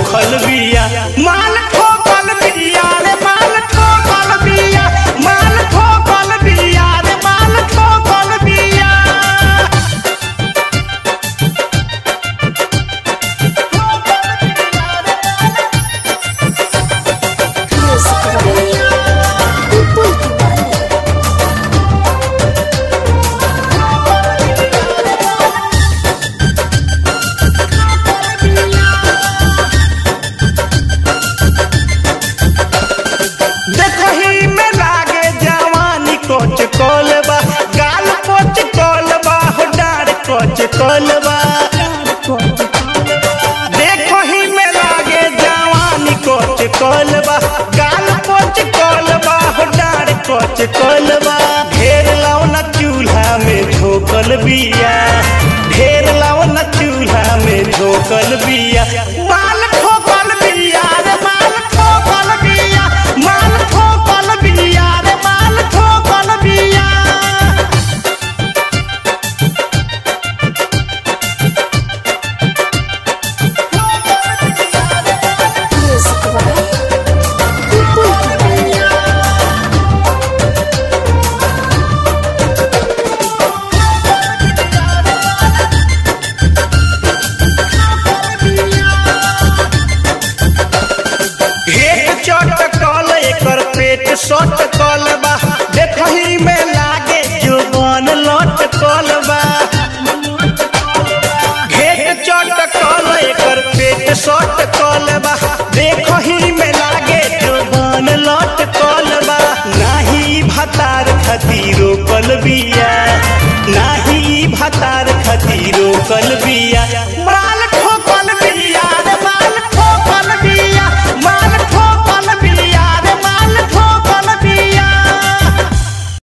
ठोकल बिया माल ठोकल बिया रे माल ठोकल बिया माल ठोकल बिया रे माल ठोकल बिया Music by Pupul Kumari. देखही में लागे जवानी कोच कोलबा गाल कोच कोलबा हो डार कोच कोलबा देखही में लागे जवानी कोच कोलबा गाल कोच कोलबा हो डार कोच कोलबा ढेर लौना चूल्हा में झोकल बिया ढेर लौना चूल्हा में झोकल बिया माल ठोकल बिया रे माल ठोकल बिया माल ठोकल बिया रे माल ठोकल बिया Music by Pupul Kumari. हेट चटकल एकर पेट सटकल बा देखही में लागे जुबान लटकल बा हेट चटकल एकर पेट सटकल बा देखही में लागे जुबान लटकल बा नाही भतार खतीरो कल बिया नाही भतार खतीरो कल बिया